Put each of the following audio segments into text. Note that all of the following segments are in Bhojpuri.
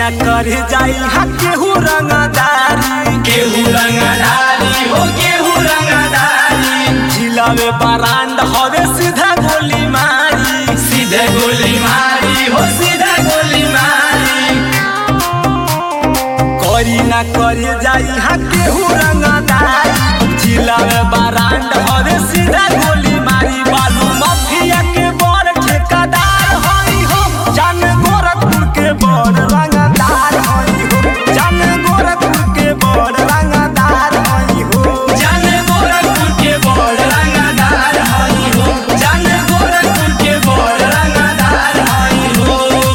कर जाई हा केहू रंगदारी केहू रंगदारी हो केहू रंगदारी जिला में बरांड हवे सीधा गोली मारी सीधे गोली मारी हो सीधे गोली मारी करी ना कर जाई हा केहू रंगदारी जिला में बरांड हवे सीधा गोली मारी बालू माफिया के बड़ ठेकेदार हई हो जान गोरखपुर के बड़ रंगदार हई हो जान गोरखपुर के बड़ रंगदार हई हो जाने गोरखपुर के बड़ रंगदार हई हो जाने गोरखपुर के बड़ रंगदार हई हो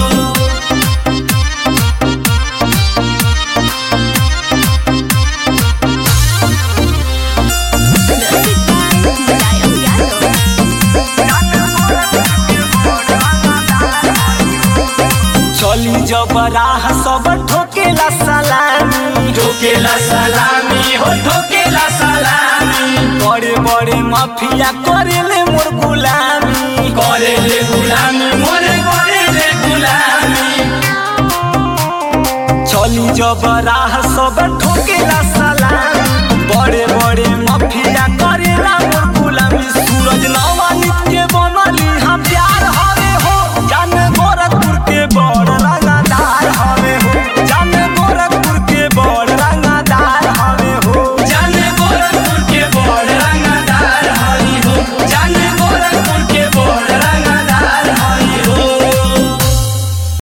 चली जब राह सब ठोकेला सलामी ठोकेला सलामी हो ठोकेला सलामी बड़े बड़े माफिया करेले मोर गुलामी करे ले गुलामी मोरे करे ले गुलामी चली जब राह